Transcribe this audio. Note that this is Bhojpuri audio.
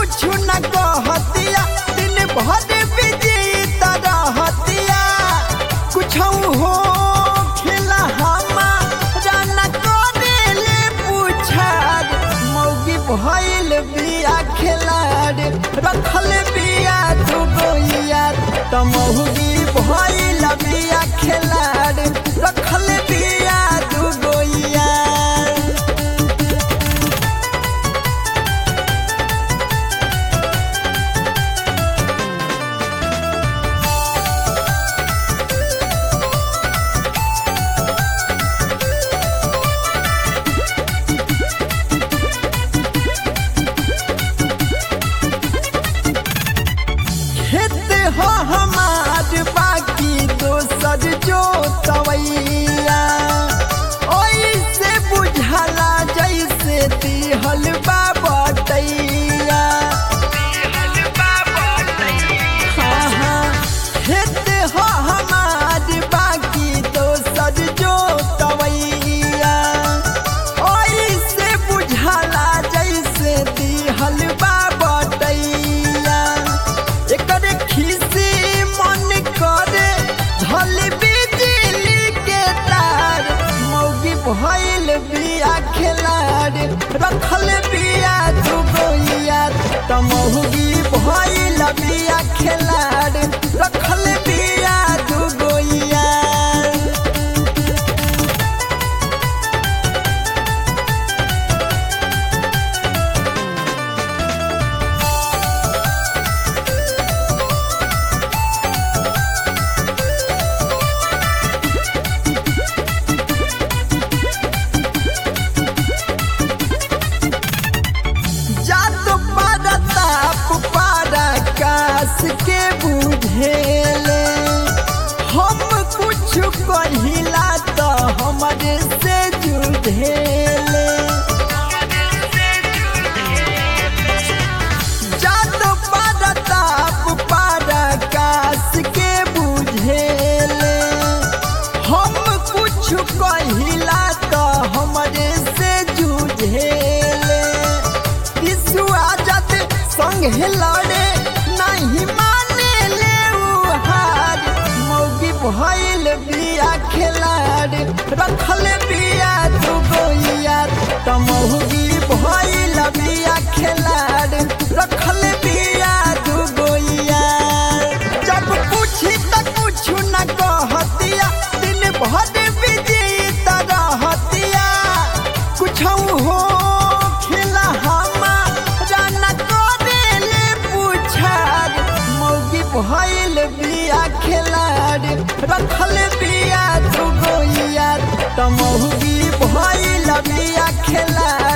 कुछ न कहतिया दिन भर बिजी रहतिया कुछ हो खेला हमारा न करेले पूछार मौगी भइल बिया खेलार रखल बिया तू गोइया त मौगी भइल बिया खेलार रखल बिया तू गोइया खेत हो हमार बाकी दोसर जो तवैया ओइसे बुझला जैसे दिहल बा बटैया हाँ, हाँ, खेत हो हमार बाकी दोसर जो तवैया ओइसे बुझला जैसे दिहल बा बटैया एकरे खिसी मन करे धल बिजली के तार मौगी भइल बिया खेलार रखल बिया तू गोइया त मौगी भइल बिया खेलार रखल बिया तू गोइया जात परताप पराकाश के बुझेले हम कुछ कहिला त हमरे से जुझेले जात परताप पराकाश के बुझेले हम कुछ कहिला त हमरे से जुझेले विश्वा जत संगे लड़े नहीं माने ले उ हार मौगी भइल बिया खेलार रखल बिया तू गोइया त मौगी भइल बिया खेलार रखल बिया तू गोइया जब पूछी त कुछ न कहतिया दिन भर बिजी रहतिया कुछ हो खेला हमारा न करेले पूछार मौगी भइल बिया खेलार रखल बिया तू गोइया त मौगी भइल बिया खेलार